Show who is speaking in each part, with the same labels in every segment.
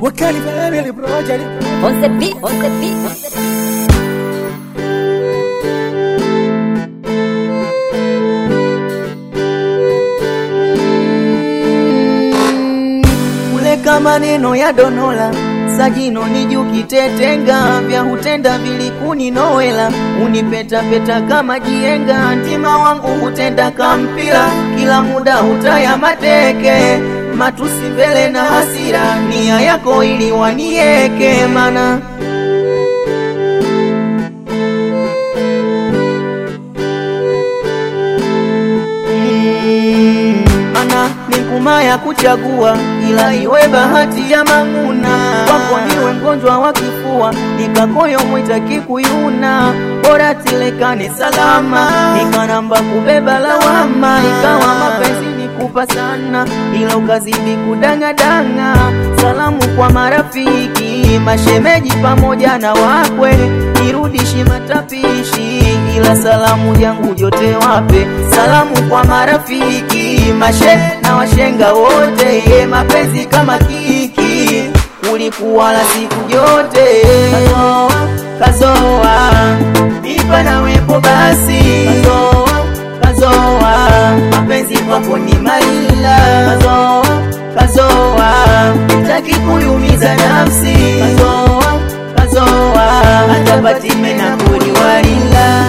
Speaker 1: wakali family project
Speaker 2: On the beat, on the beat, on the beat.
Speaker 3: kuleka maneno ya donola sajino nijukitetenga vya hutenda vilikuninoela unipetapeta kama jienga ntima wangu hutenda kampira kila muda hutaya mateke matusi mbele na hasira nia yako ili wanieke mana mana ni nguma ya kuchagua, ila iwe bahati ya mang'una. Kwako niwe mgonjwa wa kifua, nikakoyo mwita kikuyuna, bora tilekane salama, nikanamba kubeba lawama, ikawa mapenzi nikupa sana, ila ukazidi kudangadanga. Salamu kwa marafiki, mashemeji pamoja na wakwe, nirudishi matapishi, ila salamu yangu yote wape. Salamu kwa marafiki, mashe na washenga wote, ye mapenzi kama kiki, ulikuwa la siku yote. Kazoa, kazoa, nipa na wepo basi, kazoa, kazoa, mapenzi kwako ni maila, kazoa, kazoa, sitaki kuyumiza nafsi, kazoa, kazoa, hata batime na kuliwalila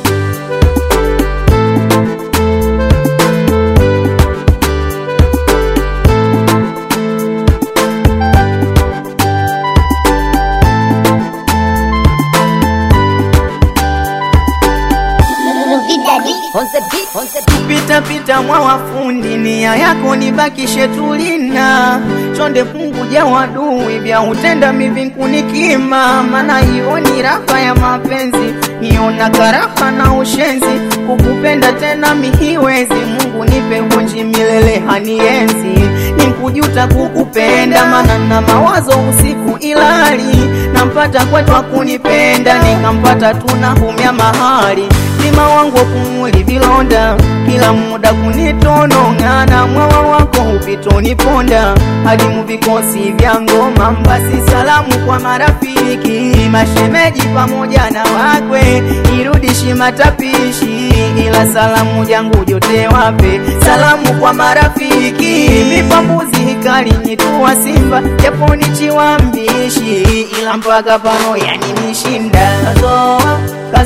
Speaker 2: On the beat, on the beat.
Speaker 3: pita pita mwa wafundi, nia yako nibakishe tulina chonde punguja wadui vya utenda mivinkunikima, mana hiyo ni raha ya mapenzi, niona karaha na ushenzi, kukupenda tena mihiwezi, Mungu nipe hunji milele hanienzi, nimkujuta kukupenda, mana na mawazo usiku ilali, nampata kwetu kunipenda, nikampata tunahumya mahali mlima wangu kumuli vilonda kila muda kunitonong'ana mwawa wako hupitoniponda hadi muvikosi vya ngoma mbasi salamu kwa marafiki mashemeji pamoja na wakwe irudishi matapishi ila salamu jangu jote wape salamu kwa marafiki mipambuzi hikali nyitua simba japo nichiwa mbishi ila mpaka pano yaninishinda kazoa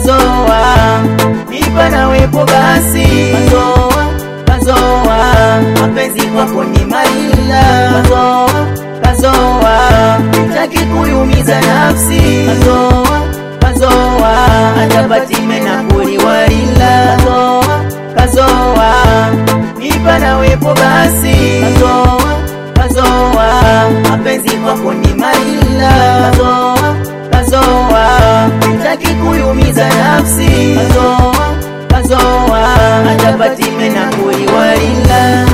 Speaker 3: kazoa nipa na wepo basi kazoa kazoa mapenzi kwako ni maila kazoa kazoa sitaki kuyumiza nafsi kazoa kazoa hata batime na kuliwalila kazoa kazoa nipa na wepo basi kazoa kazoa mapenzi kwako ni maila kazoa kazoa sitaki kuyumiza nafsi kazoa kazoa hata batime na kuliwalila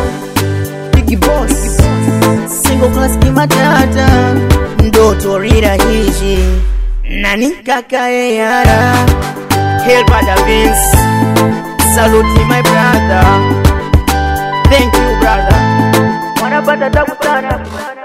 Speaker 3: Big Boss single class kimatata ndoto rira hishi nani kaka yara Hail brother Vince salute my brother thank you brother wanapata tabu sana